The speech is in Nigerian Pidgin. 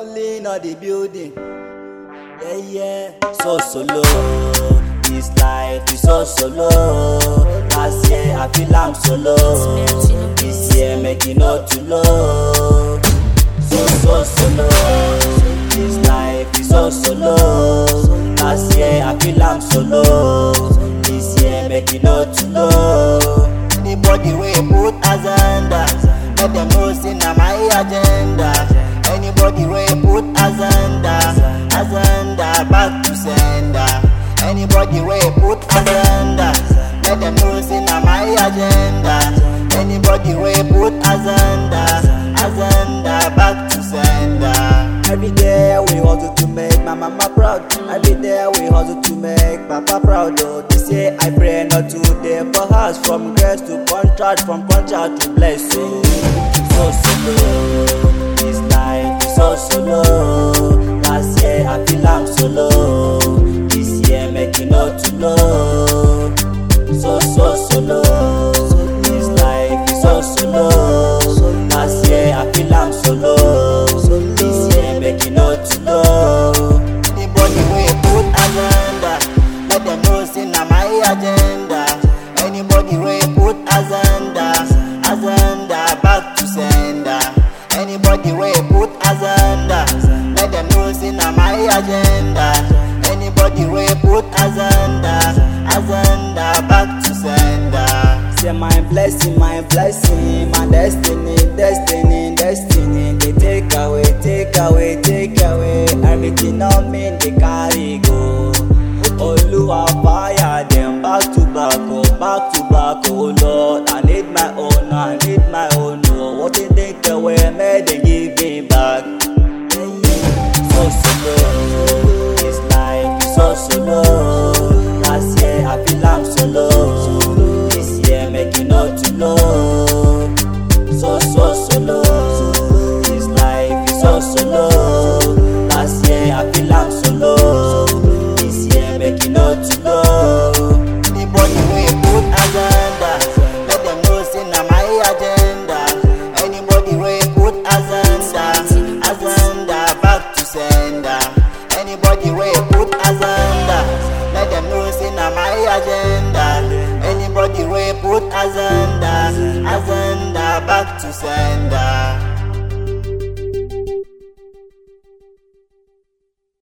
Rolling on the building. Yeah, yeah. So solo. This life is so solo. Last year I feel I'm solo. This year make it not too low. So so solo. This life is so solo. Last year I feel I'm solo. This year make it not too low. Anybody wey put agenda, let them know say na my agenda. Anybody wey put agenda, agenda back to sender. Anybody wey put agenda, let them know say na my agenda. Anybody wey put agenda, agenda back to sender. Every day we hustle to make my mama proud. Every day we hustle to make papa proud. Oh, this year I pray not to day for house from grace to contract, from contract to blessing. So solo, this life is so solo. Last year I feel I'm solo. This year make it not too low. So so solo, this life is so solo. Last year I feel I'm solo. This year make it not too low. Anybody wey put agenda, let them know say na my agenda. Anybody wey put agenda, agenda back to sender. Anybody wey put agenda, let them know say na my agenda. Anybody wey put agenda, agenda back to sender. Say my blessing, my blessing, my destiny, destiny, destiny. They take away, take away, take away everything on me. They carry go. Oluwa fire them back to back, oh back to back, oh Lord. I need my own, I need my own. Oh, what they take away, may they give me back. Yeah, yeah. So solo, this life is so solo. Last year I feel I'm solo. This year make it not too low. So so solo, this life is so solo. Last year I feel I'm solo. This year make it not too low.